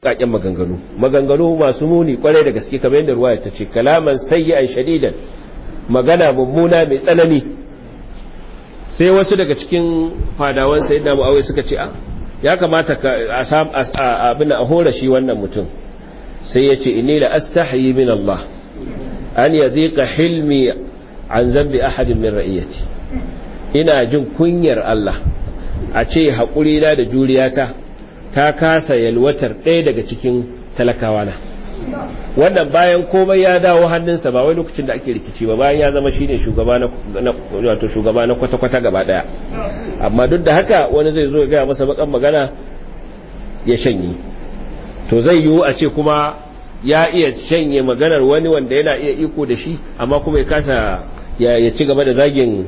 baƙaƙen maganganu maganganu masu muni kwarai da gaske kamar yadda ruwaya ta ce kalaman sayyi'an shadidan magana mummuna mai tsanani sai wasu daga cikin fadawan sayyidina muawiya suka ce a ya kamata ka a abin a hora shi wannan mutum sai ya ce inni la astahyi min Allah an yadhiqa hilmi an zambi ahadin min ra'iyati ina jin kunyar Allah a ce haƙuri na da juriyata ta kasa yalwatar ɗaya daga cikin talakawa na wannan bayan komai ya dawo hannunsa ba wai lokacin da ake rikici ba bayan ya zama shine shugaba na wato shugaba na kwata-kwata gaba daya amma duk da haka wani zai zo ya gaya masa bakan magana ya shanye to zai yiwu a ce kuma ya iya shanye maganar wani wanda yana iya iko da shi amma kuma ya kasa ya ci gaba da zagin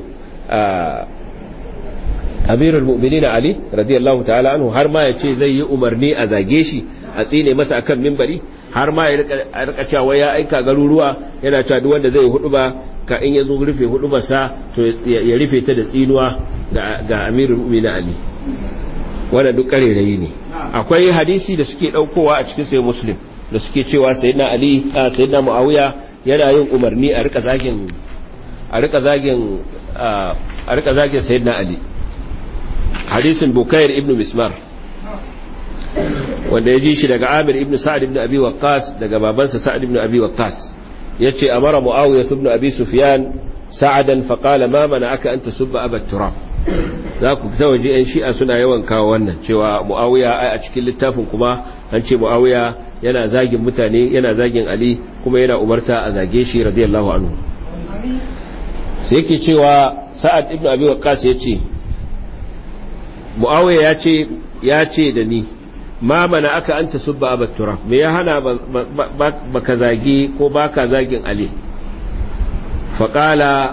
amirul mu'minin ali radiyallahu ta'ala anhu har ma ya ce zai yi umarni a zage shi a tsine masa akan mimbari har ma ya rika cewa ya aika garuruwa yana cewa duk wanda zai hudu ba ka in ya zo rufe hudu ba sa to ya rufe ta da tsinuwa ga amirul mu'minin ali wannan duk karerayi ne akwai hadisi da suke daukowa a cikin sahih muslim da suke cewa sayyidina ali sayyidina muawiya yana yin umarni a rika zagin a rika zagin a rika zagin sayyidina ali hadisin bukair ibn mismar wanda ya ji shi daga amir ibn sa'ad ibn abi waqqas daga babansa sa'ad ibn abi waqqas yace amara muawiya ibn abi sufyan sa'adan fa qala ma mana'aka an tasubba aba turab za ku fita waje yan shi'a suna yawan kawo wannan cewa muawiya ai a cikin littafin kuma an ce muawiya yana zagin mutane yana zagin ali kuma yana umarta a zage shi radiyallahu anhu sai yake cewa sa'ad ibn abi waqqas yace muawiya yace yace da ni ma mana aka anta subba abat turab me ya hana baka zagi ko baka zagin ali faqala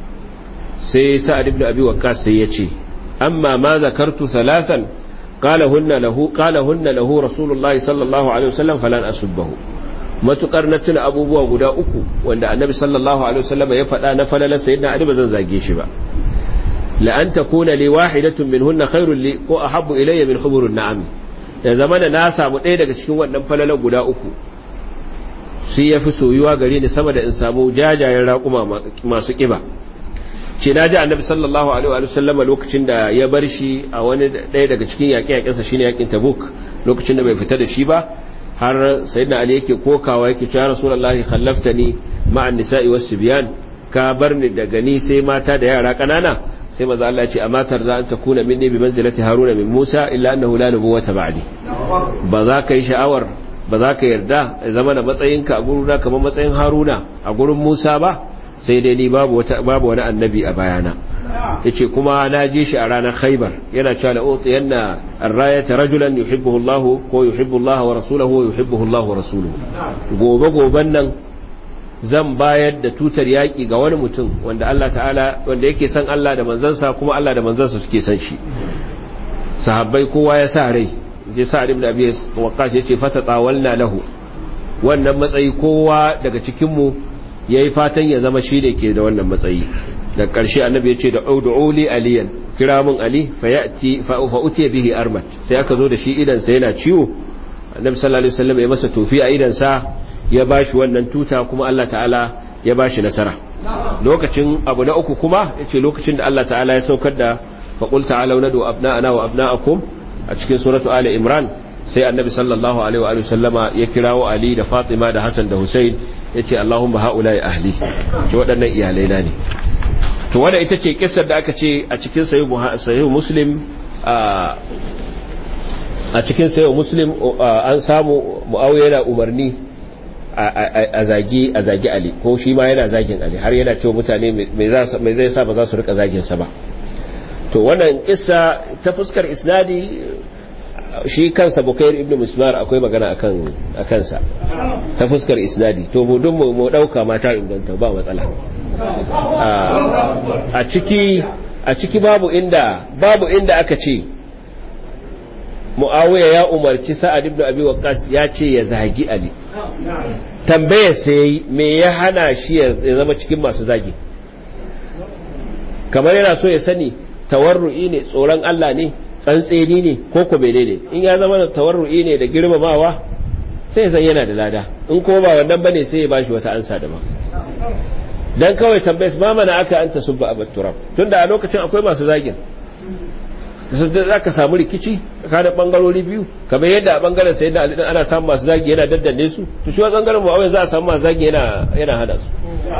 sai sa'ad ibn abi waqqas sai yace amma ma zakartu thalathan qala hunna lahu qala hunna lahu rasulullahi sallallahu alaihi wasallam falan asubbahu matukar na tuna abubuwa guda uku wanda annabi sallallahu alaihi wasallam ya faɗa na falalar sayyidina ali bazan zage shi ba la an takuna li wahidatun minhunna khairul li ko ahabbu ilayya min humurun na'am da zamana na samu ɗaya daga cikin wannan falalar guda uku sai ya fi soyuwa gare ni sama da in samu jajayen raƙuma masu ƙiba ce na ji annabi sallallahu alaihi wa sallama lokacin da ya bar shi a wani ɗaya daga cikin yaƙe-yaƙensa shine yaƙin tabuk lokacin da bai fita da shi ba har sayyidina ali yake kokawa yake cewa rasulullahi khallaftani ma'an nisa'i was sibyan ka bar ni daga ni sai mata da yara kanana sai maza Allah ya ce a matar za an takuna minni bi manzilati haruna min musa illa annahu la nubuwata ba'di ba za ka yi sha'awar ba za ka yarda ya zama da matsayinka a guruna kamar matsayin haruna a gurin musa ba sai dai ni babu wani annabi a bayana ya ce kuma na je shi a ranar khaibar yana cewa da otu yana arrayata rajulan yuhibbuhu Allah ko yuhibbu Allah wa rasulahu wa yuhibbuhu Allah wa rasuluhu gobe goben nan zan bayar da tutar yaƙi ga wani mutum wanda Allah ta'ala wanda yake son Allah da manzansa kuma Allah da manzansa suke son shi sahabbai kowa ya sa rai je sa'ad ibn abi waqqas yace fata tawalna lahu wannan matsayi kowa daga cikin mu yayi fatan ya zama shi ne ke da wannan matsayi da ƙarshe annabi yace da ud'uli aliyan kira mun ali fayati fa utiya bihi armat sai aka zo da shi idan sa yana ciwo annabi sallallahu alaihi wasallam ya masa tofi a idan sa ya bashi wannan tuta kuma Allah ta'ala ya bashi nasara lokacin abu na uku kuma yace lokacin da Allah ta'ala ya saukar da faqul ta'alu nadu abna'ana wa abna'akum a cikin suratu ali imran sai annabi sallallahu alaihi wa sallama ya kirawo ali da fatima da hasan da husain yace allahumma haula'i ahli to waɗannan iyalai na ne to wanda ita ce kissar da aka ce a cikin sahih muslim a cikin sahih muslim an samu muawiya yana umarni a zagi a zagi ali ko shi ma yana zagin ali har yana cewa mutane mai zai sa ba za su rika zagin sa ba to wannan kissa ta fuskar isnadi shi kansa bukair ibn musmar akwai magana akan akansa ta fuskar isnadi to mu dun mu dauka mata inganta ba matsala a ciki a ciki babu inda babu inda aka ce muawiya ya umarci sa'ad ibn abi waqqas ya ce ya zagi ali tambayar sai me ya hana shi ya zama cikin masu zagi kamar yana so ya sani tawarru'i ne tsoron Allah ne tsantseni ne ko ko menene in ya zama tawarru'i ne da girmamawa sai san yana da lada in ko ba wannan bane sai ya bashi wata ansa daban dan kawai tambayes ma mana aka anta subba abat turab tunda a lokacin akwai masu zagin za ka samu rikici tsakanin bangarori biyu kamar yadda a bangaren sai da alidin ana samun masu zagi yana daddanne su to shi wa bangaren mu'awiyar za a samu masu zagi yana hada su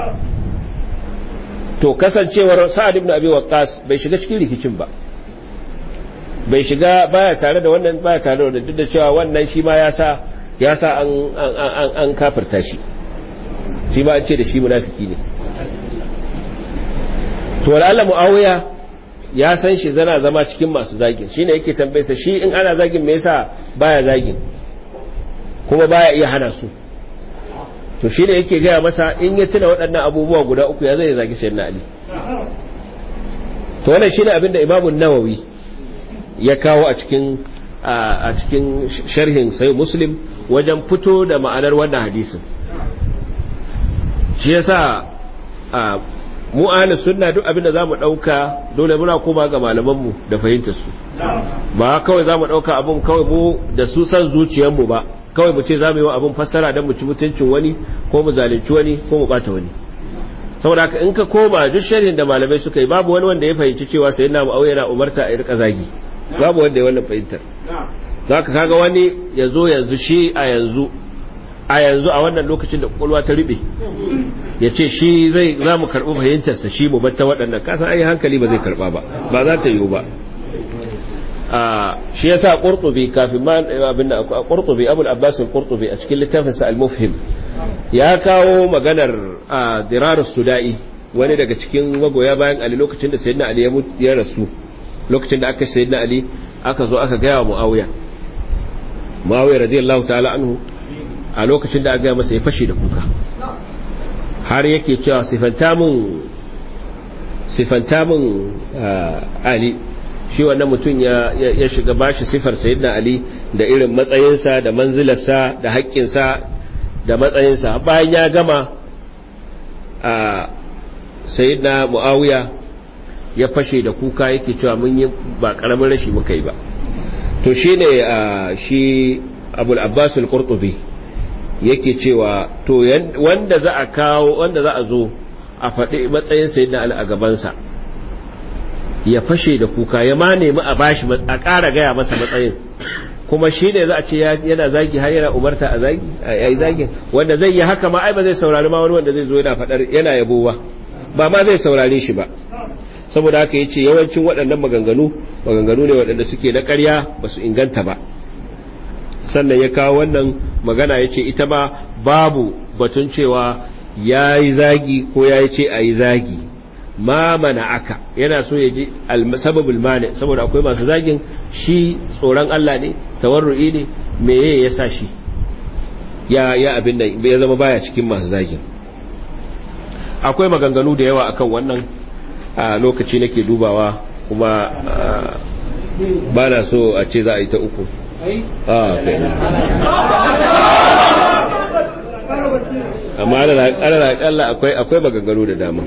to kasancewar sa'ad ibn abi waqqas bai shiga cikin rikicin ba bai shiga baya tare da wannan baya tare da wannan duk da cewa wannan shi ma ya sa ya sa an an an kafirta shi shi ma an ce da shi munafiki ne to wala mu'awiya ya san shi zana zama cikin masu zagin shine yake tambayarsa shi in ana zagin me yasa baya zagin kuma baya iya hana su to shine yake gaya masa in ya tuna waɗannan abubuwa guda uku ya zai zagi sayyidina ali to wannan shine abin da imamu nawawi ya kawo a cikin a cikin sharhin sai muslim wajen fito da ma'anar wannan hadisin shi yasa mu ahli sunna duk abinda zamu dauka dole muna koma ga malaman mu da fahimtar su ba kawai zamu dauka abun kawai mu da su san zuciyar mu ba kawai mu ce zamu yi wa abun fassara dan mu ci mutuncin wani ko mu zalunci wani ko mu bata wani saboda haka in ka koma duk sharhin da malamai suka yi babu wani wanda ya fahimci cewa sayyidina muawiya na umarta a rika zagi babu wanda ya wannan fahimtar zaka kaga wani yazo yanzu shi a yanzu a yanzu a wannan lokacin da kwakwalwa ta rube ya ce shi zai za mu karɓi fahimtarsa shi mu batta waɗannan kasan ai hankali ba zai karɓa ba ba za ta yiwu ba shi ya sa ƙurtubi kafin ma abin da ƙurtubi abul abbas ƙurtubi a cikin littafinsa al-mufhim ya kawo maganar dirar suda'i wani daga cikin magoya bayan ali lokacin da sayyidina ali ya rasu lokacin da aka sayyidina ali aka zo aka gaya wa muawiya muawiya radiyallahu ta'ala anhu a lokacin da aka gaya masa ya fashe da kuka har yake cewa sifanta mun sifanta mun ali shi wannan mutum ya shiga bashi sifar sayyidina ali da irin matsayinsa da manzilarsa da haƙƙinsa da matsayinsa bayan ya gama a sayyidina muawiya ya fashe da kuka yake cewa mun yi ba ƙaramin rashi muka yi ba to shine shi abul abbas al-qurtubi yake cewa to wanda za a kawo wanda za a zo a faɗi matsayin sayyidina ali a gabansa ya fashe da kuka ya ma nemi a bashi a ƙara gaya masa matsayin kuma shi ne za a ce yana zagi har yana umarta a zagi a yi zagin wanda zai yi haka ma ai ba zai saurari ma wani wanda zai zo yana faɗar yana yabo ba ba ma zai saurare shi ba saboda haka yace yawancin waɗannan maganganu maganganu ne waɗanda suke na ƙarya ba su inganta ba sannan ya kawo wannan magana ya ce ita ma babu batun cewa ya yi zagi ko ya yi ce a yi zagi ma mana aka yana so ya ji sababul mani saboda akwai masu zagin shi tsoron Allah ne tawarru'i ne meye ya sa shi ya ya abin nan ya zama baya cikin masu zagin akwai maganganu da yawa akan wannan a lokaci nake dubawa kuma ba na so a ce za a yi ta uku amma ana akalla akwai akwai maganganu da dama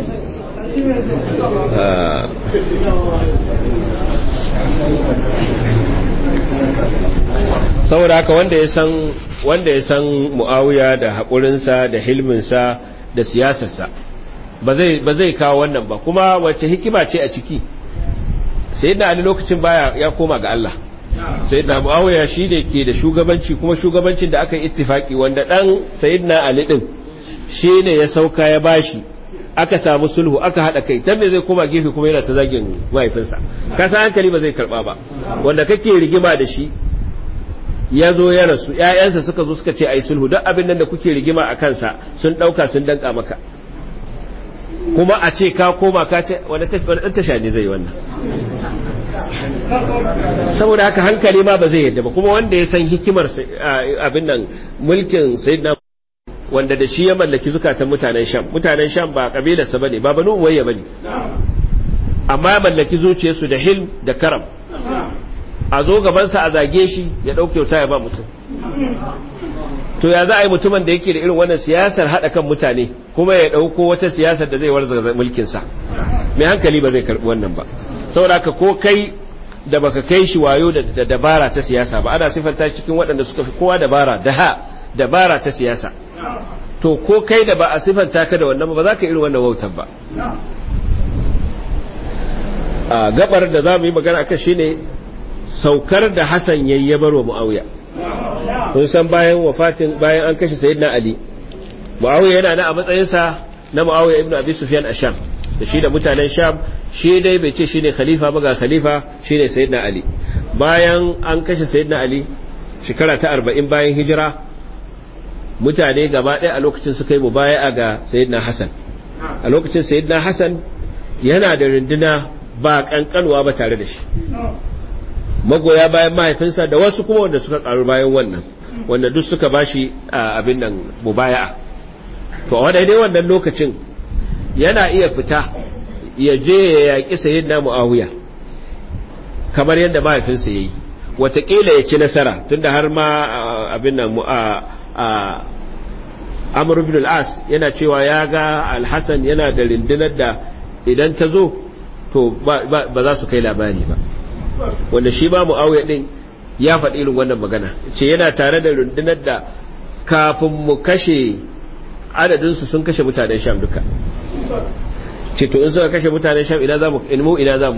saboda haka wanda ya san wanda ya san mu'awiya da haƙurinsa da hilminsa da siyasarsa ba zai kawo wannan ba kuma wacce hikima ce a ciki sai da ali lokacin baya ya koma ga Allah sai da mu'awiya shi da ke da shugabanci kuma shugabancin da aka yi ittifaki wanda dan sayyidina ali din shi ne ya sauka ya bashi aka samu sulhu aka hada kai dan me zai koma gefe kuma yana ta zagin mahaifinsa ka san hankali ba zai karba ba wanda kake rigima da shi ya zo ya rasu ƴaƴansa suka zo suka ce ai sulhu duk abin nan da kuke rigima a kansa sun dauka sun danka maka kuma a ce ka koma ka ce wanda tasha ne zai wannan saboda haka hankali ma ba zai yadda ba kuma wanda ya san hikimar abin nan mulkin sayyidina wanda da shi ya mallaki zukatan mutanen sham mutanen sham ba kabilarsa bane ba banu uwayya bane amma ya mallaki zuciyarsu da hilm da karam a zo gabansa a zage shi ya ɗauke wuta ya ba mutum to ya za a yi mutumin da yake da irin wannan siyasar haɗa kan mutane kuma ya ɗauko wata siyasar da zai warza mulkinsa mai hankali ba zai karɓi wannan ba saboda ka ko kai da baka kai shi wayo da dabara ta siyasa ba ana sifanta cikin waɗanda suka fi kowa dabara da ha dabara ta siyasa to ko kai da ba a sifanta ka da wannan ba za ka irin wannan wautar ba a gabar da za mu yi magana akan shine saukar da Hassan yayyabar wa Muawiya kun san bayan wafatin bayan an kashe Sayyidina Ali Muawiya yana na a matsayinsa na Muawiya ibn Abi Sufyan a Sham da shi da mutanen Sham shi dai bai ce shine khalifa ba ga khalifa shine Sayyidina Ali bayan an kashe Sayyidina Ali shekara ta 40 bayan hijira mutane gaba ɗaya a lokacin suka yi mubaya'a ga Sayyidina Hassan a lokacin Sayyidina Hassan yana da runduna ba kankanwa ba tare da shi magoya bayan mahaifinsa da wasu kuma wanda suka karu bayan wannan wanda duk suka bashi abin nan mubaya'a to a dai wannan lokacin yana iya fita ya je ya yaƙi sayyidina muawiya kamar yadda mahaifinsa yayi watakila ya ci nasara tunda har ma abin nan amr ibn al-as yana cewa ya ga al-hasan yana da rindinar da idan ta zo to ba za su kai labari ba wanda shi ba mu'awiya din ya faɗi irin wannan magana ce yana tare da rundunar da kafin mu kashe adadinsu sun kashe mutanen sham duka ce to in suka kashe mutanen sham ina za mu ilmu ina za mu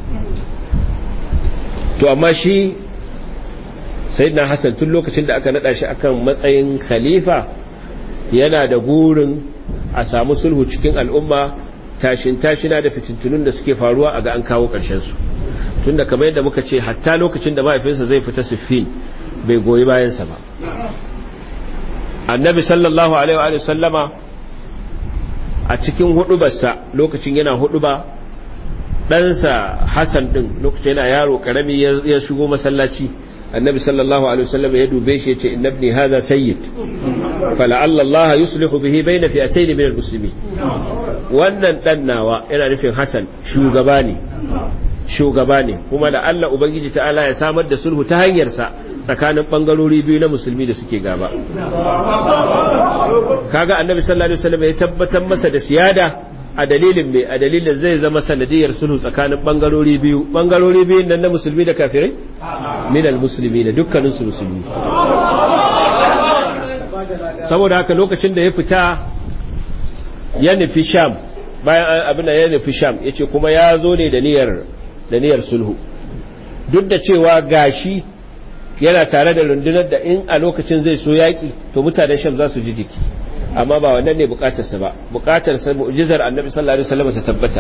to amma shi sayyidina hassan tun lokacin da aka nada shi akan matsayin khalifa yana da gurin a samu sulhu cikin al'umma tashin tashina da fitintunun da suke faruwa a ga an kawo ƙarshen su tunda kamar yadda muka ce hatta lokacin da mahaifinsa zai fita siffin bai goyi bayansa ba annabi sallallahu alaihi wa sallama a cikin hudubarsa lokacin yana huduba ɗansa hassan ɗin lokacin yana yaro ƙarami ya shigo masallaci annabi sallallahu alaihi wasallam ya dube shi ya ce inna ibni hadha sayyid fala'alla Allah yuslihu bihi bayna fi'atayn min al-muslimin wannan dan nawa yana nufin Hassan shugaba ne shugaba ne kuma da Allah ubangiji ta'ala ya samar da sulhu ta hanyar sa tsakanin bangarori biyu na musulmi da suke gaba kaga annabi sallallahu alaihi wasallam ya tabbatar masa da siyada a dalilin mai a dalilin zai zama sanadiyar sulhu tsakanin bangarori biyu bangarori biyu nan na musulmi da kafirai minal musulmi da dukkanin su musulmi saboda haka lokacin da ya fita ya nufi sham bayan abin da ya nufi sham ya ce kuma ya zo ne da niyyar sulhu duk da cewa gashi yana tare da rundunar da in a lokacin zai so yaƙi to mutanen sham za su ji jiki amma ba wannan ne bukatarsa ba bukatarsa mu'jizar annabi sallallahu alaihi wasallam ta tabbata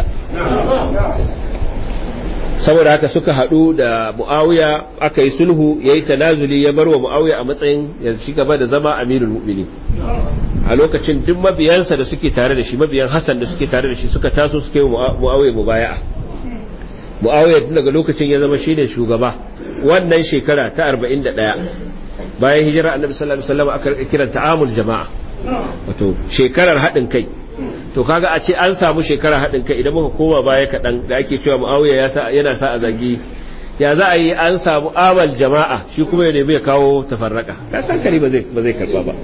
saboda haka suka hadu da muawiya aka yi sulhu yayi tanazuli ya barwa muawiya a matsayin ya ci gaba da zama amirul mu'minin a lokacin duk mabiyansa da suke tare da shi mabiyan hasan da suke tare da shi suka taso suka yi muawiya mubaya'a muawiya daga lokacin ya zama shine shugaba wannan shekara ta 41 bayan hijira annabi sallallahu alaihi wasallam aka kiran ta'amul jama'a wato shekarar haɗin kai to kaga a ce an samu shekarar haɗin kai idan muka koma baya kaɗan da ake cewa mu'awiya yana sa a zagi ya za a yi an samu amal jama'a shi kuma ya nemi ya kawo tafarraka ka san kari ba zai karba ba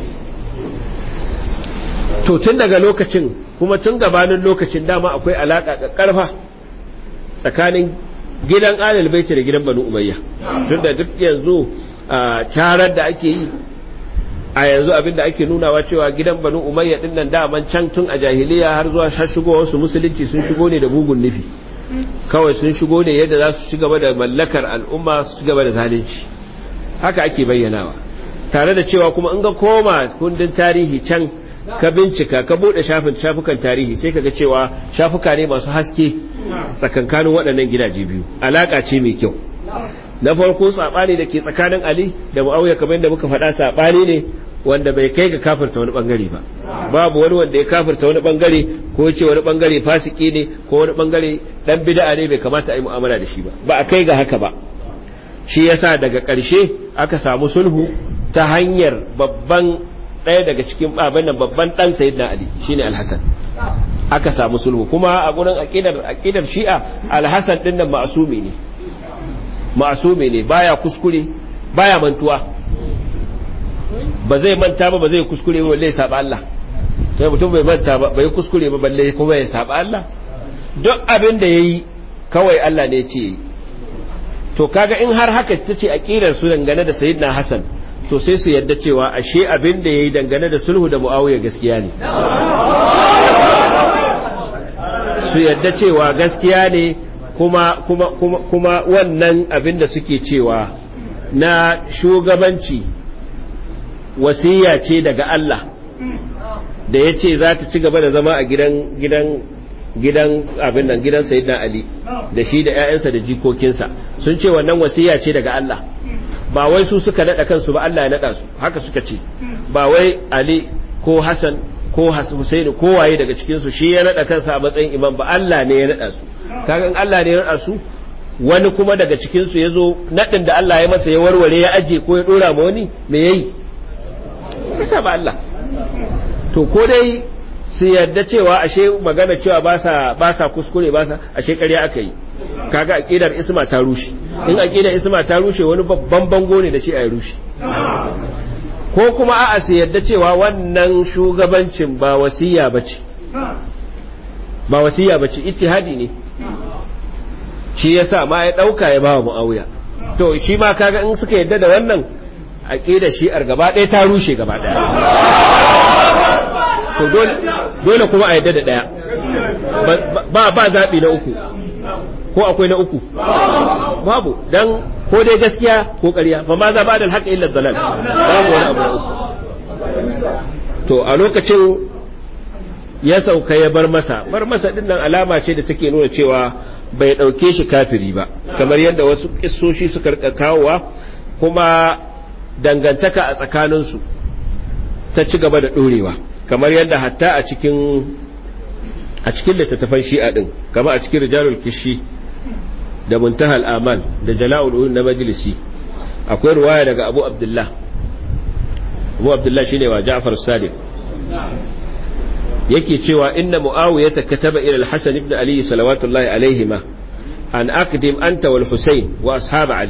to tun daga lokacin kuma tun gabanin lokacin dama akwai alaƙa ƙarfa tsakanin gidan alal baiti da gidan banu umayya tun da duk yanzu tarar da ake yi a yanzu abinda ake nunawa cewa gidan banu umayya din nan daman can tun a jahiliya har zuwa har shigowar su musulunci sun shigo ne da bugun nufi kawai sun shigo ne yadda za su ci gaba da mallakar al'umma su ci gaba da zalunci haka ake bayyanawa tare da cewa kuma in ga koma kundin tarihi can ka bincika ka bude shafin shafukan tarihi sai kaga cewa shafuka ne masu haske tsakankanin waɗannan gidaje biyu alaka ce mai kyau na farko sabani da ke tsakanin Ali da Muawiya kamar yadda muka faɗa sabani ne wanda bai kai ga kafirta wani bangare ba babu wani wanda ya kafirta wani bangare ko ce wani bangare fasiki ne ko wani bangare dan bid'a ne bai kamata a yi mu'amala da shi ba ba a kai ga haka ba shi yasa daga ƙarshe aka samu sulhu ta hanyar babban ɗaya daga cikin abin nan babban dan sayyidina Ali shine Al-Hasan aka samu sulhu kuma a gurin aqidar aqidar Shi'a Al-Hasan din nan ma'sumi ne ma'asumi ne baya kuskure baya mantuwa ba zai manta ba ba zai kuskure ba balle saba Allah sai mutum bai manta ba bai kuskure ba balle kuma ya saba Allah duk abin da yayi kawai Allah ne ce to kaga in har haka ta ce aqidar su dangane da sayyidina hasan to sai su yadda cewa ashe abin da yayi dangane da sulhu da muawiya gaskiya ne su yadda cewa gaskiya ne kuma kuma kuma kuma wannan abin da suke cewa na shugabanci wasiya ce daga Allah da ya ce za ta ci gaba da zama a gidan gidan gidan abin nan gidan sayyidina Ali da shi da ƴaƴansa da jikokinsa sun ce wannan wasiya ce daga Allah ba wai su suka nada kansu ba Allah ya nada su haka suka ce ba wai Ali ko Hassan ko Husaini ko waye daga cikin su shi ya nada kansa a matsayin imam ba Allah ne ya nada su kaga in Allah ne ya nada su wani kuma daga cikin su yazo nadin da Allah ya masa ya warware ya aje ko ya dora ma wani me yayi kasa ba Allah to ko dai su yadda cewa ashe magana cewa ba sa ba sa kuskure ba sa ashe ƙarya aka yi kaga aqidar isma ta rushe in aqidar isma ta rushe wani babban bango ne da shi a rushe ko kuma a'a su yadda cewa wannan shugabancin ba wasiya bace ba wasiya bace ittihadi ne shi yasa ma ya dauka ya bawa muawiya to shi ma kaga in suka yadda da wannan aqidar shi'ar gaba ɗaya ta rushe gaba ɗaya to dole kuma a yadda da ɗaya ba ba zaɓi na uku ko akwai na uku babu dan ko dai gaskiya ko ƙarya fa ma za ba da alhaƙa illa dalal babu wani abu na uku to a lokacin ya sauka ya bar masa bar masa din nan alama ce da take nuna cewa bai ɗauke shi kafiri ba kamar yadda wasu kissoshi suka rika kawowa kuma dangantaka a tsakaninsu ta ci gaba da ɗorewa kamar yadda hatta a cikin a cikin littattafan shi'a din kamar a cikin rijalul kishi da muntahal amal da jala'ul ulum na majlisi akwai ruwaya daga abu abdullah abu abdullah shine wa ja'far sadiq yake cewa inna muawiya kataba ila al-hasan ibn ali salawatullahi alaihima an aqdim anta wal husayn wa ashab ali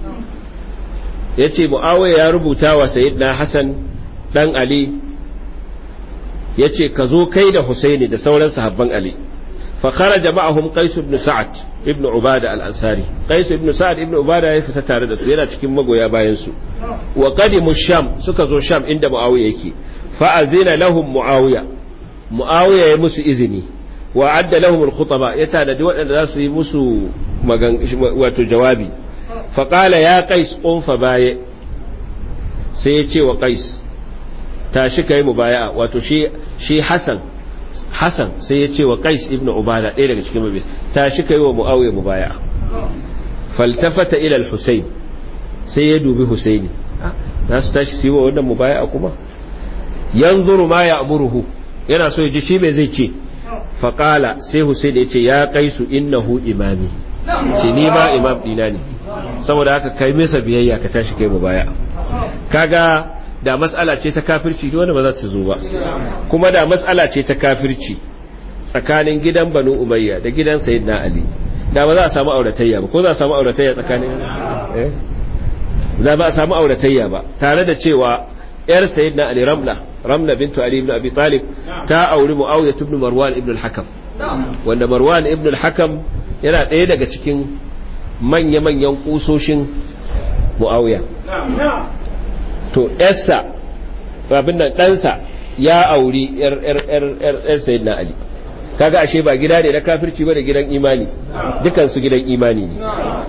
yace muawiya ya rubuta wa sayyidina hasan dan ali ya ce ka zo kai da Husaini da sauran sahabban Ali fa kharaja ma'ahum Qais ibn Sa'ad ibn Ubada al-Ansari Qais ibn Sa'ad ibn Ubada ya fita tare da su yana cikin magoya bayan su wa qadimu Sham suka zo Sham inda Muawiya yake fa azina lahum Muawiya Muawiya ya musu izini wa adda lahum al-khutaba ya tanadi waɗanda za su yi musu wato jawabi fa qala ya Qais qum fa baye sai ya ce wa Qais tashi kai mubaya'a wato shi shi Hassan Hassan sai ya ce wa Qais ibn Ubada ɗaya daga cikin mabiya tashi kai wa Muawiya mubaya'a faltafata ila al-Husayn sai ya dubi Husaini za su tashi su yi wa wannan mubaya'a kuma yanzuru ma ya'muruhu yana so ya ji shi me zai ce faqala sai Husaini ya ce ya Qaisu innahu imami ce ni ma imam dina ne saboda haka kai masa biyayya ka tashi kai mubaya'a kaga da matsala ce ta kafirci wanda ba za ta zo ba kuma da matsala ce ta kafirci tsakanin gidan banu umayya da gidan sayyidina ali da ba za a samu auratayya ba ko za a samu auratayya tsakanin eh da ba a samu auratayya ba tare da cewa yar sayyidina ali ramla ramla bintu ali ibn abi talib ta auri muawiya ibn marwan ibn al-hakam wanda marwan ibn al-hakam yana ɗaya daga cikin manya-manyan kusoshin muawiya to yarsa abin nan ɗansa ya auri ‘yar sayid na Ali kaga ashe ba gida ne na kafirci ba da gidan imani dukansu gidan imani ne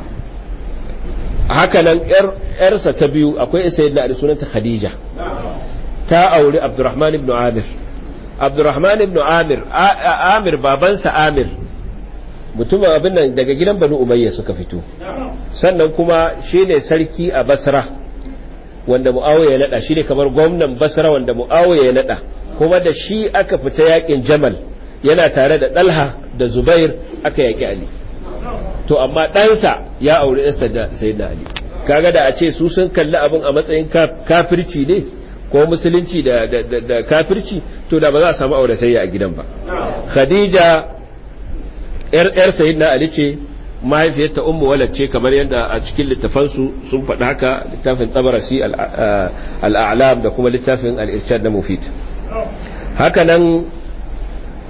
haka nan ‘yarsa ta biyu akwai sayid na Ali sunanta Khadija ta auri Abdurrahman ibn Amir Abdurrahman ibn Amir Amir babansa Amir mutumin abin nan daga gidan Banu Umayya suka fito sannan kuma shine sarki a Basra wanda mu'awiya ya nada shi ne kamar gwamnan basra wanda mu'awiya ya nada kuma da shi aka fita yakin jamal yana tare da dalha da zubair aka yaki ali to amma ɗansa ya auri ɗansa da sayyidina ali kaga da a ce su sun kalli abin a matsayin kafirci ne ko musulunci da, da, kafirci to da ba za a samu auratayya a gidan ba khadija yar yar sayyidina ali ce mahaifiyarta ummu walad ce kamar yadda a cikin littafansu sun faɗi haka littafin tabarasi al'alam da kuma littafin al'irshad na mufid haka nan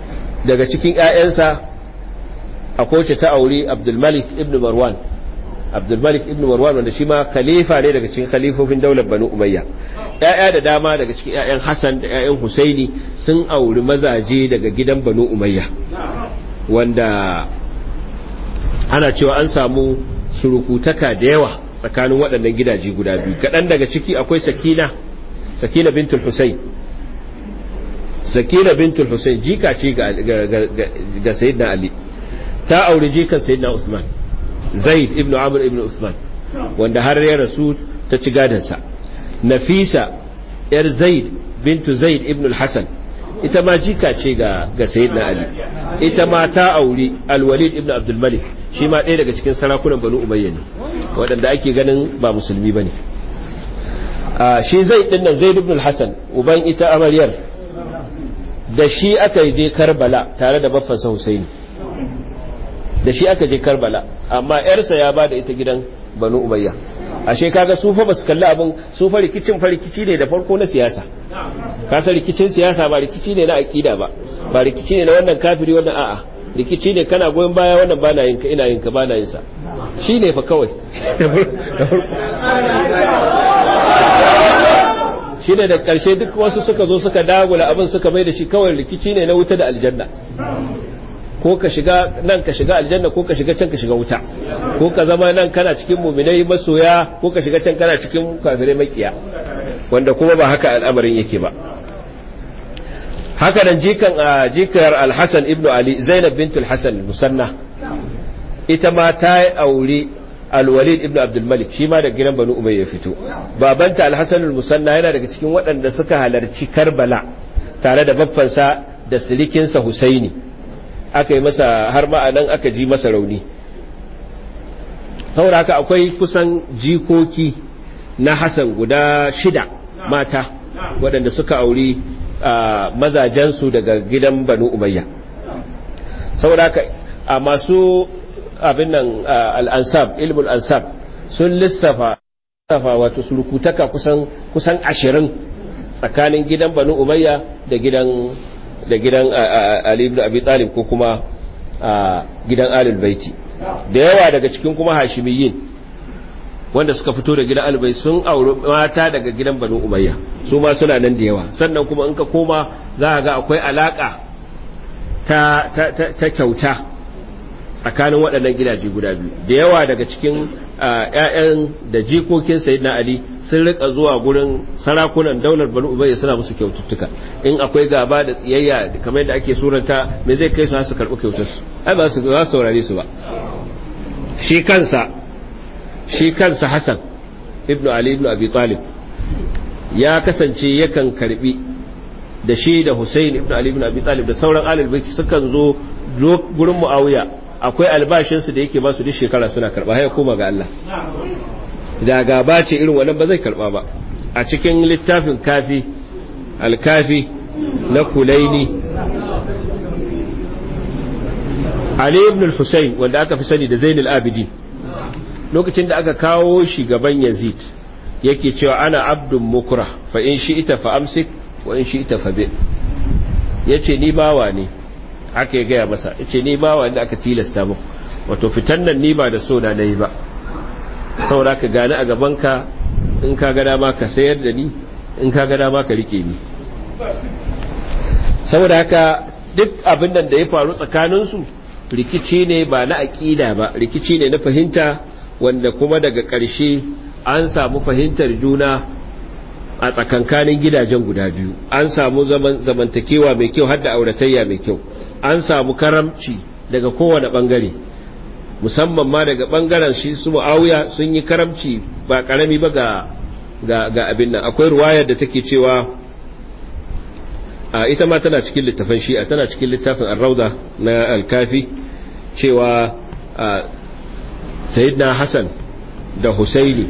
daga cikin ‘ya'yansa a kowace ta auri abdulmalik ibn marwan abdulmalik ibn marwan wanda shi ma khalifa ne daga cikin khalifofin daular banu umayya ƴaƴa da dama daga cikin ƴaƴan hasan da ƴaƴan husaini sun auri mazaje daga gidan banu umayya wanda ana cewa an samu surukutaka da yawa tsakanin waɗannan gidaje guda biyu kaɗan daga ciki akwai sakina sakina bintul husayn sakina bintul husayn jika ce ga ga sayyidina ali ta auri jikan sayyidina usman zaid ibn amr ibn usman wanda har ya rasu ta ci gadansa nafisa yar zaid bintu zaid ibn al-hasan ita ma jika ce ga ga sayyidina ali ita ma ta auri al-walid ibn abdul malik shi ma ɗaya daga cikin sarakunan banu umayya ne waɗanda ake ganin ba musulmi bane shi zaid din nan zaid ibn al-hasan uban ita amaryar da shi aka je karbala tare da baffansa husaini da shi aka je karbala amma yarsa ya ba da ita gidan banu umayya ashe kaga su fa basu kalli abin su fa rikicin fa rikici ne da farko na siyasa ka san rikicin siyasa ba rikici ne na aqida ba ba rikici ne na wannan kafiri wannan a'a rikici ne kana goyon baya wannan ba na yin ka ina yin ka ba na yin sa shine fa kawai shine da karshe duk wasu suka zo suka dagula abin suka mai da shi kawai rikici ne na wuta da aljanna ko ka shiga nan ka shiga aljanna ko ka shiga can ka shiga wuta ko ka zama nan kana cikin muminai masoya ko ka shiga can kana cikin kafirai makiya wanda kuma ba haka al'amarin yake ba haka nan jikan jikar al-Hasan ibn Ali Zainab bint al-Hasan musanna ita ma ta aure al-Walid ibn Abdul Malik shi ma da gidan Banu Umayya fito babanta al-Hasan al-Musanna yana daga cikin waɗanda suka halarci Karbala tare da baffansa da silikinsa Husaini aka yi masa har ma nan aka ji masa rauni saboda haka akwai kusan jikoki na Hassan guda shida mata waɗanda suka auri mazajensu daga gidan Banu Umayya saboda haka a masu abin nan al'ansab ilmul ansab sun lissafa wato surukutaka kusan kusan ashirin tsakanin gidan Banu Umayya da gidan da gidan Ali ibn Abi Talib ko kuma gidan Ahlul Baiti da yawa daga cikin kuma Hashimiyyin wanda suka fito da gidan Ahlul sun auri mata daga gidan Banu Umayya su ma suna nan da yawa sannan kuma in ka koma za ka ga akwai alaka ta ta ta kyauta tsakanin waɗannan gidaje guda biyu da yawa daga cikin ƴaƴan da jikokin Sayyidina Ali sun rika zuwa gurin sarakunan daular Banu Umayya suna musu kyaututtuka in akwai gaba da tsiyayya kamar yadda ake suranta me zai kai su har su karɓi kyautar su ai ba su za su saurare su ba shi kansa shi kansa Hassan ibnu Ali ibnu Abi Talib ya kasance yakan karbi da shi da Hussein ibnu Ali ibnu Abi Talib da sauran alil baiti sukan zo gurin Muawiya akwai albashinsu da yake ba su duk shekara suna karba haya koma ga Allah da gaba ce irin wannan ba zai karba ba a cikin littafin kafi alkafi na kulaini Ali ibn al-Husayn wanda aka fi sani da Zainul Abidin lokacin da aka kawo shi gaban Yazid yake cewa ana abdun mukra fa in shi'ita fa amsik wa in shi'ita fa bi yace ni bawa ne haka ya gaya masa yace ni bawa ne aka tilasta mu wato fitan nan ni ba da so na nayi ba saboda ka gani a gaban ka in ka ga dama ka sayar da ni in ka ga dama ka rike ni saboda haka duk abin nan da ya faru tsakanin su rikici ne ba na aqida ba rikici ne na fahimta wanda kuma daga ƙarshe an samu fahimtar juna a tsakankanin gidajen guda biyu an samu zamantakewa mai kyau har da auratayya mai kyau an samu karamci daga kowane bangare musamman ma daga bangaren shi su mu'awiya sun yi karamci ba karami ba ga ga, ga abin nan akwai ruwayar da take cewa a ita ma tana cikin littafin shi'a tana cikin littafin ar-rauda na al-kafi cewa sayyidina hasan da husaini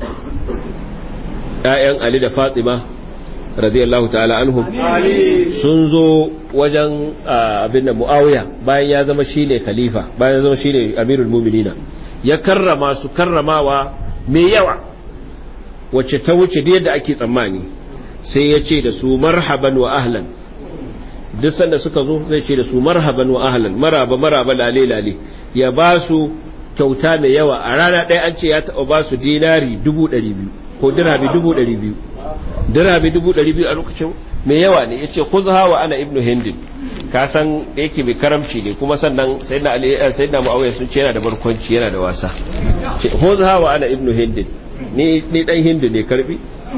‘ya'yan Ali da Fatima radiyallahu ta'ala anhum sun zo wajen abin da Muawiya bayan ya zama shine khalifa bayan ya zama shine amirul mu'minina ya karrama su karramawa mai yawa wacce ta wuce da yadda ake tsammani sai ya ce da su marhaban wa ahlan duk sanda suka zo zai ce da su marhaban wa ahlan maraba maraba lale lale ya ba su kyauta mai yawa a rana ɗaya an ce ya taɓa ba su dinari dubu ɗari biyu ko dirhami dubu ɗari biyu dirhami dubu ɗari biyu a lokacin mai yawa ne ya ce kuzha wa ana ibnu hindin ka san da yake mai karamci ne kuma sannan sayyidina ali sayyidina muawiya sun ce yana da barkwanci yana da wasa ce kuzha wa ana ibnu hindin ni ni dan hindu ne karbi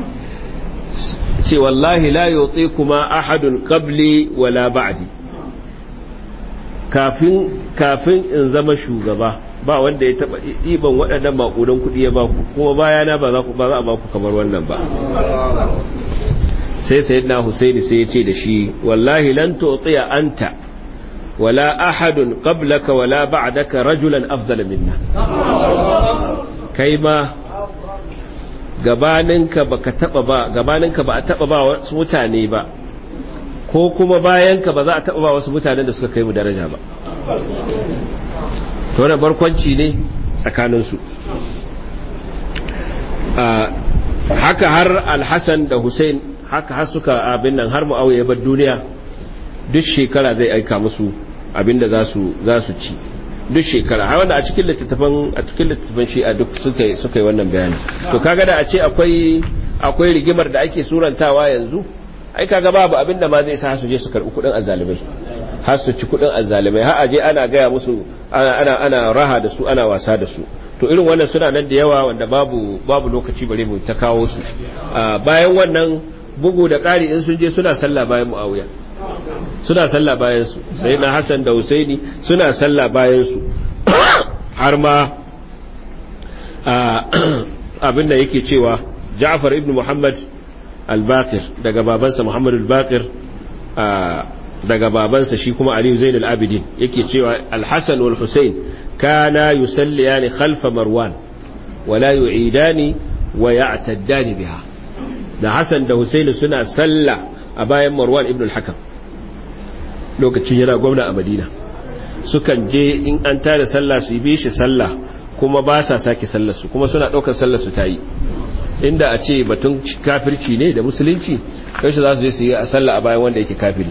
ce wallahi la yuti kuma ahadun qabli wala ba'di kafin kafin in zama shugaba ba wanda ya taba iban waɗannan makudan kuɗi ya baku kuma bayana ba za ku ba za a baku kamar wannan ba sai sayyidina husaini sai ya ce da shi wallahi lan tu'tiya anta wala ahadun qablaka wala ba'daka rajulan afdal minna kai ma gabaninka baka taba ba gabaninka ba a taba ba wasu mutane ba ko kuma bayanka ba za a taba ba wasu mutanen da suka kai mu daraja ba to wannan barkwanci ne tsakaninsu haka har alhassan da hussein haka har suka abin nan har mu'awiya ya bar duniya duk shekara zai aika musu abin da za su ci duk shekara har wanda a cikin littattafan a cikin littattafan shi a duk suka suka yi wannan bayani to kaga da a ce akwai akwai rigimar da ake surantawa yanzu ai kaga babu abin da ma zai sa su je su karbi kudin azzalimai har su ci kudin azzalimai har aje ana gaya musu ana ana ana raha da su ana wasa da su to irin wannan suna nan da yawa wanda babu babu lokaci bare mu ta kawo su bayan wannan bugu da ƙari in sun je suna sallah bayan muawiya suna sallah bayan su sai na Hassan da Husaini suna sallah bayan su har ma abin da yake cewa Ja'far ibn Muhammad al-Baqir daga babansa Muhammad al-Baqir daga babansa shi kuma Ali Zain al-Abidin yake cewa al-Hasan wal Husain kana yusalliyani khalfa Marwan wala yu'idani wa ya'taddani biha da Hassan da Husaini suna sallah a bayan Marwan ibn al-Hakam lokacin yana gwamna a Madina sukan je in an tada sallah su yi bi shi sallah kuma ba sa sake sallar su kuma suna daukar sallar su tayi inda a ce batun kafirci ne da musulunci kai za su je su yi a sallah a bayan wanda yake kafiri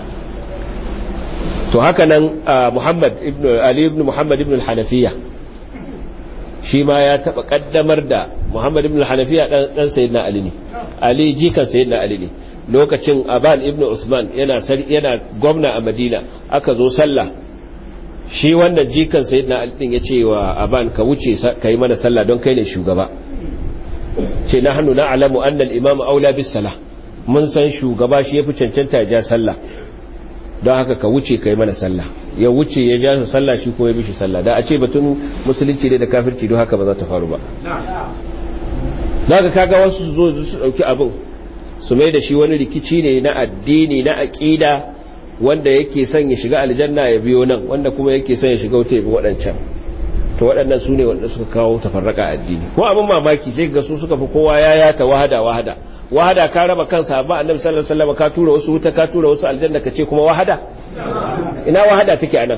to haka nan Muhammad ibn Ali ibn Muhammad ibn al-Hanafiya shi ma ya taba kaddamar da Muhammad ibn al-Hanafiya dan dan sayyidina Ali ne Ali jikan sayyidina Ali ne lokacin Aban ibn Usman yana yana gwamna a Madina aka zo sallah shi wannan jikan sayyidina Ali din yace wa Aban ka wuce kai mana sallah don kai ne shugaba ce nahnu na'lamu anna al-imam aula bis salah mun san shugaba shi yafi cancanta ya ja sallah don haka ka wuce kai mana sallah ya wuce ya ja su sallah shi ko ya bishi sallah da a ce batun musulunci ne da kafirci don haka ba za ta faru ba daga kaga wasu su zo su dauki abin su mai da shi wani rikici ne na addini na aqida wanda yake son ya shiga aljanna ya biyo nan wanda kuma yake son ya shiga wuta ya bi waɗancan to waɗannan su ne wanda suka kawo tafarraka addini ko abin mamaki sai ga su suka fi kowa ya yata wahada wahada wahada ka raba kansa ba annabi sallallahu alaihi wasallam ka tura wasu wuta ka tura wasu aljanna ka ce kuma wahada ina wahada take anan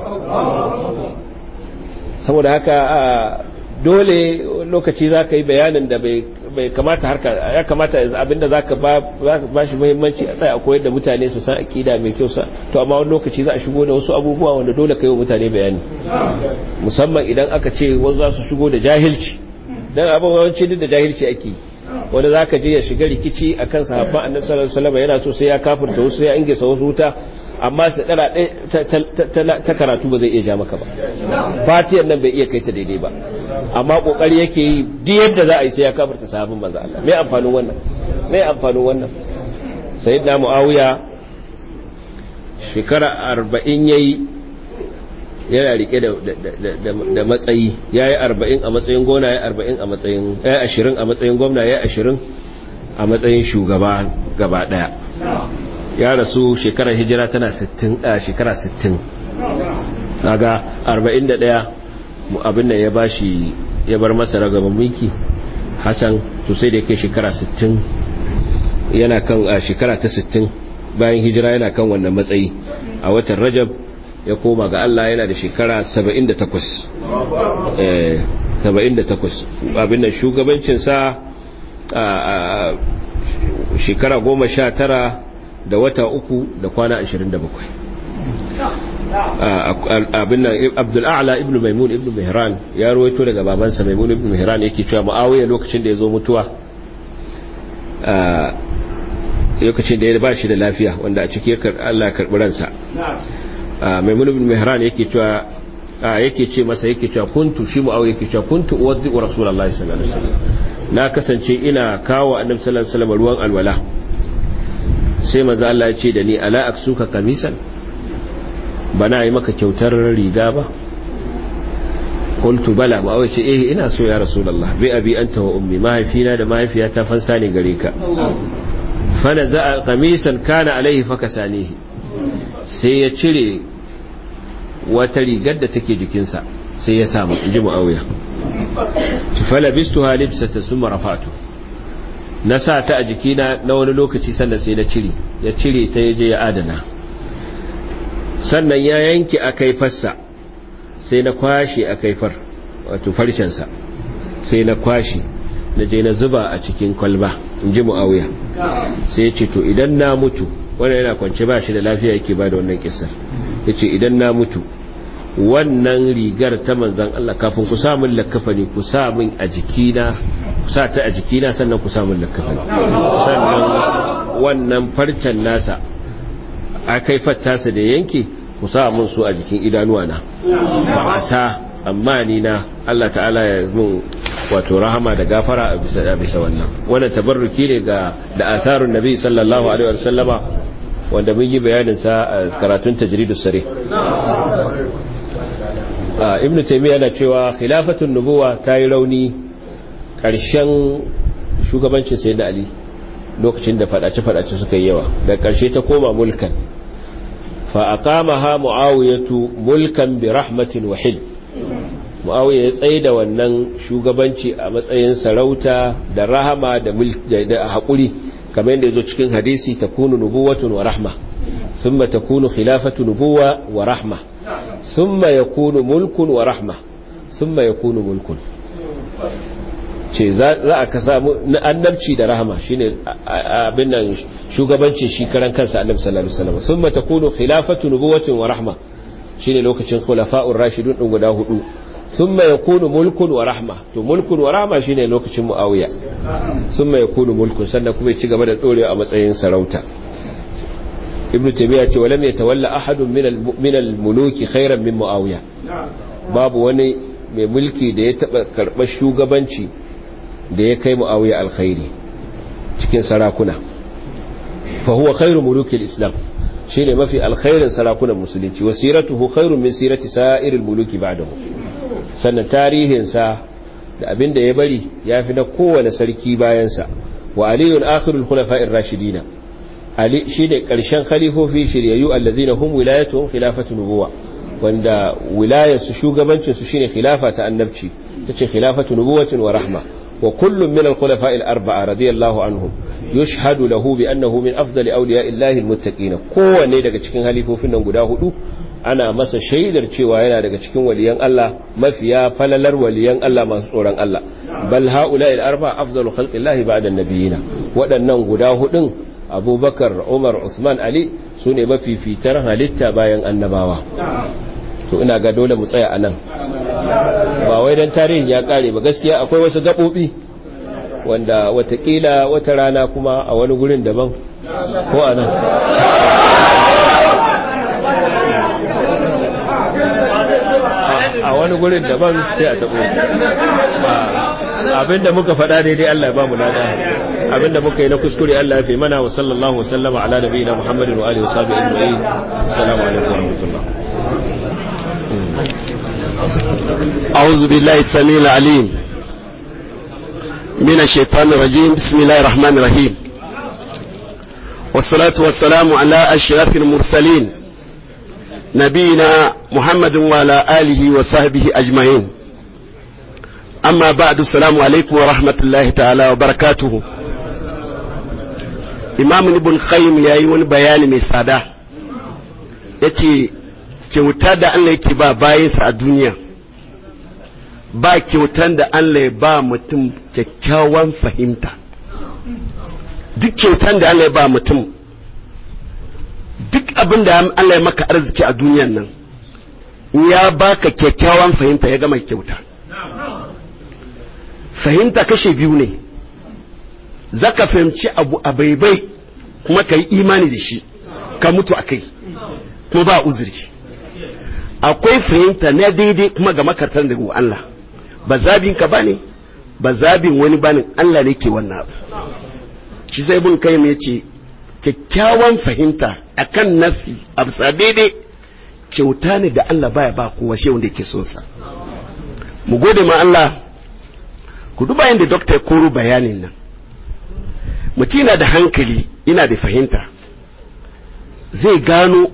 saboda haka dole lokaci za ka yi bayanin da bai kamata harka ya kamata abinda za ka ba shi muhimmanci a tsaye a koyar da mutane su san akida mai kyau sa to amma wani lokaci za a shigo da wasu abubuwa wanda dole ka yi wa mutane bayani musamman idan aka ce wasu za su shigo da jahilci don abin yawanci duk da jahilci ake yi wanda za ka je ya shiga rikici a kan sahabban annabi sallallahu alaihi wasallam yana so sai ya kafirta wasu ya ingesa wasu wuta amma su dara ta karatu ba zai iya ja maka ba fatiyar nan bai iya kai ta daidai ba amma kokari yake yi duk yadda za a yi sai ya kafirta sahabban manzo Allah me amfanin wannan me amfanin wannan sayyidina muawiya shekara 40 yayi yana rike da matsayi ya yi arba'in a matsayin gona ya arba'in a matsayin ya ashirin a matsayin gwamna ya ashirin a matsayin shugaba gaba daya ya rasu shekarar hijira tana a shekara sittin daga arba'in da daya abin da ya bashi ya bar masa ragaban mulki hassan to sai da kai shekara sittin yana kan a shekara ta sittin bayan hijira yana kan wannan matsayi a watan rajab ya koma ga Allah yana da shekara 78 eh 78 abin da shugabancinsa a shekara 19 da wata uku da kwana 27 abin nan abdul a'la ibn maimun ibn mihran ya ruwaito daga babansa maimun ibn mihran yake cewa muawiya lokacin da ya zo mutuwa lokacin da ya ba shi da lafiya wanda a ciki Allah karɓi ransa maimun ibn mihran yake cewa yake ce masa yake cewa kuntu shi muawiya yake cewa kuntu uwaddi rasulullahi sallallahu alaihi wasallam na kasance ina kawo annabi sallallahu alaihi wasallam ruwan alwala sai manzo Allah ya ce da ni ala aksuka qamisan bana yi maka kyautar riga ba qultu bala ba wai ce eh ina so ya rasulullah bi abi anta wa ummi mahaifina da mahaifiyata fansa ne gare ka fa naza qamisan kana alaihi fakasanihi sai ya cire wata rigar da take jikinsa sai ya samu inji muawiya fala bistuha libsata summa rafa'tu na sa ta a jikina na wani lokaci sannan sai na cire ya cire ta yaje ya adana sannan ya yanke a kaifarsa sai na kwashe a kaifar wato farcensa sai na kwashe na je na zuba a cikin kwalba in ji mu'awiya sai ya ce to idan na mutu wanda yana kwance ba shi da lafiya yake ba da wannan kisar ya ce idan na mutu wannan rigar ta manzan Allah kafin ku samun lakafani ku samun a jikina ku sa ta a jikina sannan ku samun lakafani sannan wannan farcen nasa a kaifar tasa da yanke ku sa mun su a jikin idanuwa na ba sa tsammani na Allah ta'ala ya mun wato rahama da gafara a bisa a bisa wannan wannan tabarruki ne ga da asarun nabi sallallahu alaihi wa sallama wanda mun yi bayanin sa a karatun tajridus sare ibnu taymiya yana cewa khilafatun nubuwa ta yi rauni karshen shugabancin sayyidina ali lokacin da fadace-fadace suka yi yawa da karshe ta koma mulkan fa aqamaha muawiyatu mulkan bi rahmatin wa hil muawiya ya tsaye da wannan shugabanci a matsayin sarauta da rahama da da hakuri kamar yadda yazo cikin hadisi takunu nubuwatun wa rahma thumma takunu khilafatu nubuwa wa rahma thumma yakunu mulkun wa rahma thumma yakunu mulkun ce za a ka samu annabci da rahama shine abin nan shugabancin shi karan kansa annabi sallallahu alaihi wasallam thumma takunu khilafatu nubuwatin wa rahma shine lokacin khulafa'ur rashidun din guda hudu thumma yakunu mulkun wa rahma to mulkun wa rahma shine lokacin muawiya thumma yakunu mulkun sannan kuma ya ci gaba da dorewa a matsayin sarauta ibnu taymiya ce walam yatawalla ahadun min al-muluki khairan min muawiya babu wani mai mulki da ya taba karɓar shugabanci da ya kai mu'awiya alkhairi cikin sarakuna fa huwa khairu mulukil islam shine mafi alkhairin sarakunan musulunci wa siratuhu khairun min sirati sa'iril muluki ba'dahu sannan tarihin sa da abinda ya bari yafi na kowane sarki bayan sa wa aliyun akhirul khulafa'ir rashidina ali shine karshen khalifofi shiryayyu allazina hum wilayatuhum khilafatu nubuwa wanda wilayarsu shugabancin su shine khilafa ta annabci tace khilafatu nubuwatin wa rahma وكل من الخلفاء الأربعة رضي الله عنهم يشهد له بأنه من أفضل أولياء الله المتقين kowanne daga cikin halifofin nan guda hudu ana masa shaidar cewa yana daga cikin waliyan Allah mafiya falalar waliyan Allah masu tsoron Allah bal haula al arba afdalu khalqillahi ba'da an-nabiyina waɗannan guda hudun Abubakar Umar Usman Ali sune mafifitar halitta bayan annabawa to ina ga dole mu tsaya anan ba wai dan tarihin ya kare ba gaskiya akwai wasu gabobi wanda watakila wata rana kuma a wani gurin daban ko anan a wani gurin daban sai a tabo abinda muka faɗa daidai Allah ya ba mu lada abinda muka yi na kuskure Allah ya fi mana wa sallallahu wa sallama ala nabiyina Muhammadin wa alihi wa sahbihi ajma'in assalamu alaikum wa rahmatullah أعوذ بالله السميع العليم من الشيطان الرجيم بسم الله الرحمن الرحيم والصلاة والسلام على أشرف المرسلين نبينا محمد وعلى آله وصحبه أجمعين أما بعد السلام عليكم ورحمة الله تعالى وبركاته إمام ابن قيم يا يون بيان مسادة يتي kyauta da Allah yake ba bayansa a duniya ba kyautan da Allah ya ba mutum kyakkyawan fahimta duk kyautan da Allah ya ba mutum duk abin da Allah ya maka arziki a duniyan nan ya baka kyakkyawan fahimta ya gama kyauta fahimta kashe biyu ne zaka fahimci abu a baibai kuma ka yi imani da shi ka mutu a kai kuma ba uzuri akwai fahimta na daidai kuma ga makartar daga Allah ba zabin ka bane ba zabin wani bane Allah ne ke wannan abu shi sai bin kai mai ce kyakkyawan fahimta akan nasi a bisa daidai kyauta ne da Allah baya ba kowa shi wanda yake son sa mu gode ma Allah ku duba yadda dokta ya koro bayanin nan mutum na da hankali ina da fahimta zai gano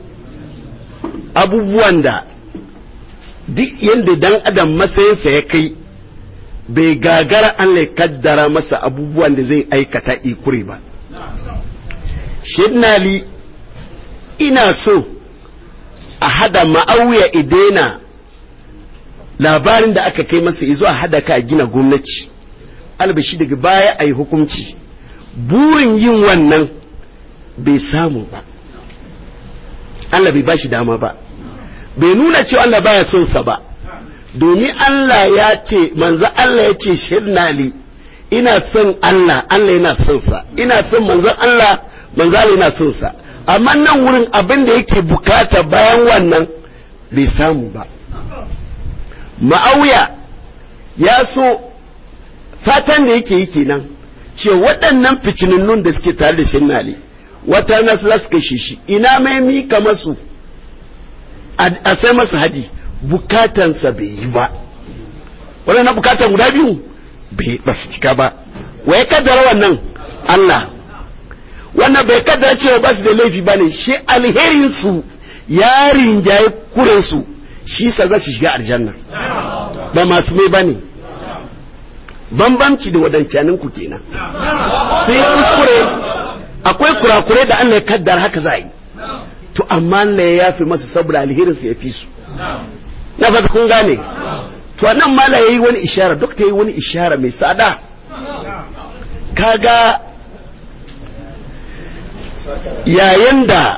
abubuwan da duk yadda dan adam matsayinsa ya kai bai gagara an ya kaddara masa abubuwan da zai aikata ikure ba shinnali ina so a hada ma'auya idena labarin da aka kai masa izo a hada ka a gina gwamnati albashi daga baya a yi hukunci burin yin wannan bai samu ba Allah bai bashi dama ba bai nuna cewa Allah baya son sa ba domin Allah ya ce manzo Allah ya ce shirnali ina son Allah Allah yana son sa ina son manzo Allah manzo Allah yana son sa amma nan wurin abin da yake bukata bayan wannan bai samu ba ma'auya ya so fatan da yake yi kenan ce waɗannan ficininnun da suke tare da shinnali wata nasu za su kashe shi ina mai mika masu a sai masa haji bukatansa bai yi ba waɗannan bukatan guda biyu ba su cika ba wa ya kaddara wannan Allah wannan bai kaddara cewa ba su da laifi ba ne shi alherinsu ya rinjaye kurensu shi sa za su shiga aljanna ba masu mai ba ne bambamci da wadancanin ku kenan sai kuskure akwai kurakurai da Allah ya kaddar haka za yi to amma Allah ya yafi masu saboda alherin su ya fi su na fata kun gane to nan mala yayi wani ishara dokta yayi wani ishara mai tsada kaga yayin da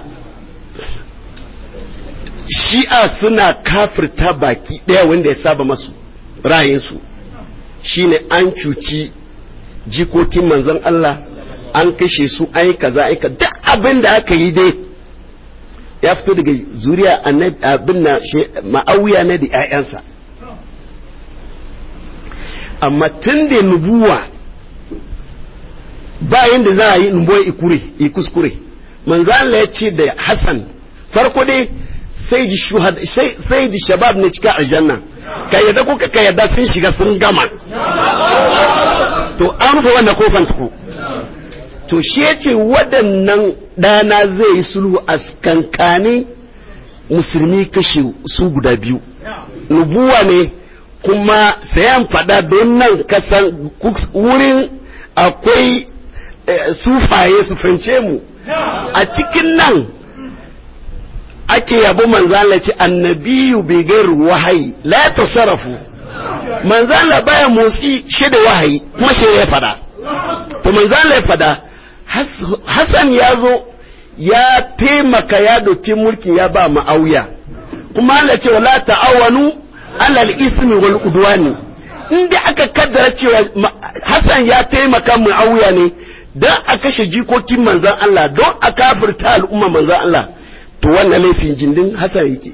shi'a suna kafirta baki daya wanda ya saba masu ra'ayinsu shine an cuci jikokin manzon Allah an kashe su an yi kaza aika duk abin da aka yi dai ya fito daga zuriya abin na ma'auya na da 'ya'yansa amma tun da nubuwa bayan da za a yi nubuwa ikure kuskure manzon Allah ya ce da Hassan farko dai sai da shabab ne cika aljanna ka yadda kuka ka yadda sun shiga sun gama to an rufe wannan kofan tuku to shi ya ce waɗannan ɗana zai yi sulhu a kankanin musulmi kashe su guda biyu nubuwa ne kuma sayan faɗa don nan kasan wurin akwai sufaye su fahimce mu a cikin nan ake yabo manzala ce annabiyu bai gairu wahayi la tasarrafu manzala baya motsi shi da wahayi kuma shi ya fada to manzala ya fada Hassan ya zo ya taimaka ya doki mulki ya ba ma'auya kuma Allah ce wala ta'awanu alal ismi wal udwani inda aka kaddara cewa Hassan ya taimaka ma'auya ne don a kashe jikokin manzan Allah don a kafirta al'umma manzan Allah to wannan laifin jindin Hassan yake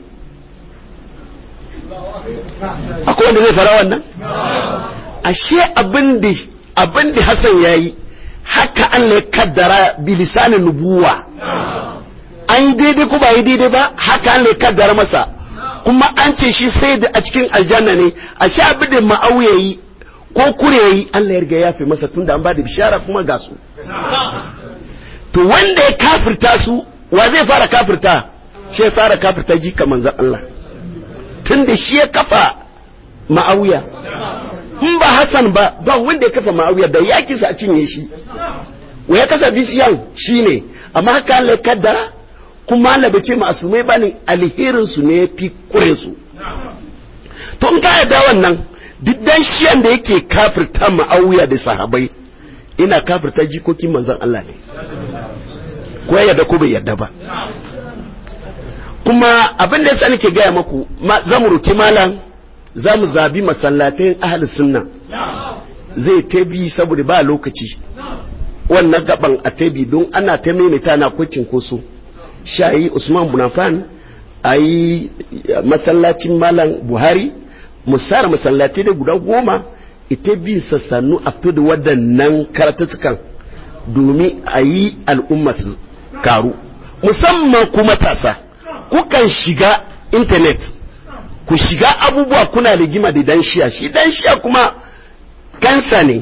akwai wanda zai fara wannan ashe abin da Hassan ya yi haka Allah ya kaddara bilisanin nubuwa an yi daidai ko ba yi daidai ba haka Allah ya kaddara masa kuma an ce shi sai da a cikin aljanna ne a sha abin da ma'auya yi ko kure yi Allah ya riga ya fi masa tunda an ba da bishara kuma ga su to wanda ya kafirta su wa zai fara kafirta shi ya fara kafirta jika manzan Allah tunda shi ya kafa ma'auya in ba Hassan ba ba wanda ya kafa ma'auya da yakinsa a cinye shi wa ya kasa bisiyan shi ne amma haka Allah ya kaddara kuma Allah bai ce masumai bane alherin su ne fi kure su to in ka yarda wannan duk dan shiyan da yake kafirta ma'auya da sahabai ina kafirta jikokin manzon Allah ne ko ya yarda ko bai yarda ba kuma abin da yasa nake gaya maku za mu roki malam za mu zabi masallatai ahli sunna zai tabi saboda ba lokaci wannan gaban a tabi don ana ta maimaita na kwacin koso shayi usman bunafan a yi masallacin malam buhari musara masallatai da guda goma ita bin sassannu a fito da waɗannan karatuttukan domin a yi al'umma su karu musamman ku matasa kukan shiga intanet ku shiga abubuwa kuna rigima da dan shiya shi dan shiya kuma kansa ne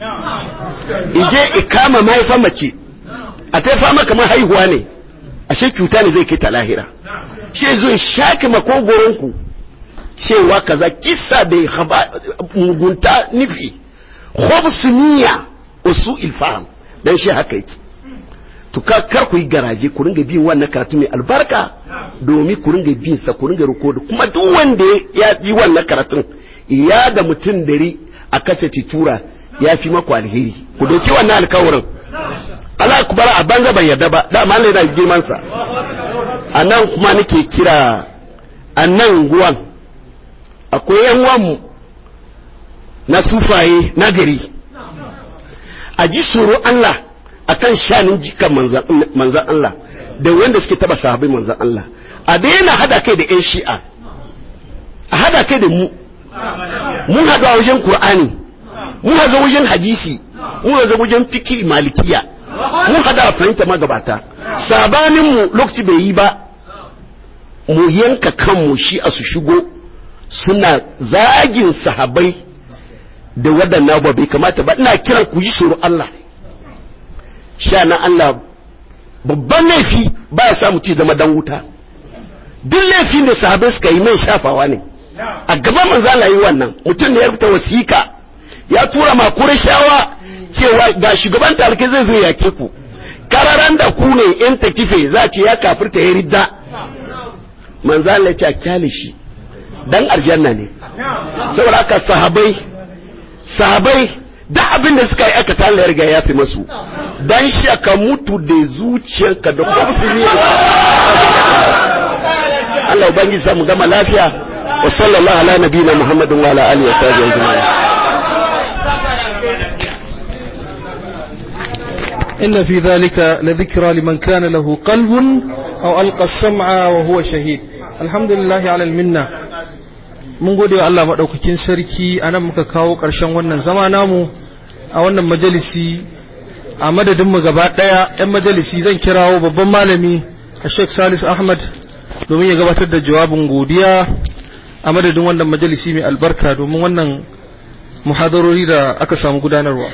ije ikama mahaifa mace a ta fama kamar haihuwa ne ashe cuta ne zai kai ta lahira shi zo shake makogoronku cewa kaza kisa da mugunta nufi khobsuniya usu ilfaham dan shi haka yake to kar ku yi garaje ku ringa bin wannan karatu mai albarka domin ku ringa bin sa ku ringa rikoda kuma duk wanda ya ji wannan karatun ya da mutum dari a kasance tura ya fi maku alheri ku doki wannan alkawarin Allah ku bara a banza ban yarda ba da Allah yana girman sa a nan kuma nake kira a nan guwan akwai yan wamu na sufaye na gari a ji tsoro Allah akan shanin jikan manzan Allah da wanda suke taba sahabai manzan Allah a daina hada kai da yan shi'a a hada kai da mu mun haɗu a wajen Kur'ani mun haɗu wajen hadisi mun haɗu wajen fiki malikiya mun haɗu a fahimta magabata sabanin mu lokaci bai yi ba mu yanka kanmu shi a su shigo suna zagin sahabai da waɗannan ba bai kamata ba ina kiran ku yi tsoro Allah sha na Allah babban laifi ba ya samu ci zama dan wuta duk laifin da sahabai suka yi mai shafawa ne a gaban manzo Allah yi wannan mutum ne ya rubuta wasika ya tura ma shawa cewa ga shugaban tarike zai zo yake ku kararan da ku ne in ta kife za ce ya kafirta ya ridda manzo Allah ya ce a kyale shi dan aljanna ne saboda haka sahabai sahabai da abin da suka yi aka tala ya riga ya fi masu dan shi aka mutu da zuciyarka da kuma musulmi Allah ubangiji samu gama lafiya wa sallallahu ala nabiyina muhammadin wa ala alihi wa sahbihi ajma'in إن في ذلك لذكرى لمن كان له قلب أو ألقى السمع وهو شهيد الحمد لله على المنة mun gode wa Allah maɗaukakin sarki a nan muka kawo ƙarshen wannan zama namu a wannan majalisi a madadinmu gaba ɗaya 'yan majalisi zan kirawo babban malami a sheikh salis ahmad domin ya gabatar da jawabin godiya a madadin wannan majalisi mai albarka domin wannan muhadarori da aka samu gudanarwa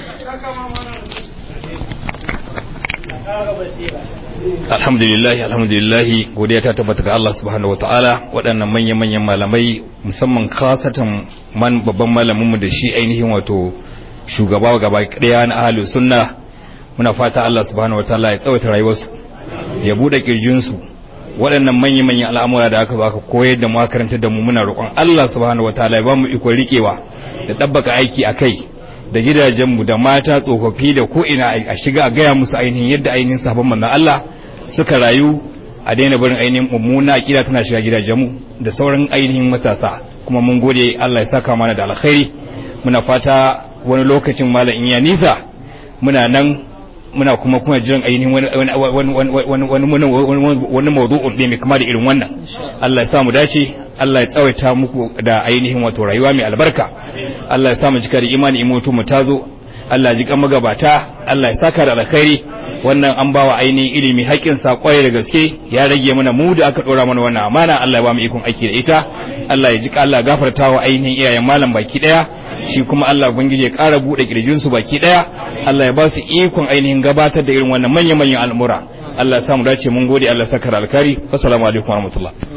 alhamdulillahi alhamdulillahi godiya ta tabbata ga Allah subhanahu wataala waɗannan manyan manyan malamai musamman khasatan man babban malamin mu da shi ainihin wato shugaba gaba ɗaya na ahli sunna muna fata Allah subhanahu wataala ya tsawaita rayuwarsu ya bude kirjin su waɗannan manyan manyan al'amura da aka baka koyar da mu karanta da mu muna roƙon Allah subhanahu wataala ya ba mu iko rikewa da dabbaka aiki akai da gidajenmu da mata tsofaffi da ko ina a shiga a gaya musu ainihin yadda ainihin sahabban manzon Allah suka rayu a daina barin ainihin mummuna akida tana shiga gidajenmu da sauran ainihin matasa kuma mun gode Allah ya saka mana da alkhairi muna fata wani lokacin malam in ya nisa muna nan muna kuma kuma jiran ainihin wani wani mawdu'un ne mai kama da irin wannan Allah ya sa mu dace Allah ya tsawaita muku da ainihin wato rayuwa mai albarka Allah ya sa mu cika da imani in mutu mu tazo Allah ya ji kan magabata Allah ya saka da alkhairi wannan an bawa ainihin ilimi haƙƙin sa kwarai da gaske ya rage mana mu da aka dora mana wannan amana Allah ya ba mu ikon aiki da ita Allah ya ji Allah gafarta wa ainihin iyayen malam baki daya shi kuma Allah ubangiji ya ƙara bude kirjin su baki daya Allah ya ba su ikon ainihin gabatar da irin wannan manyan manyan al'amura Allah ya samu dace mun gode Allah saka da alkhairi assalamu alaikum warahmatullahi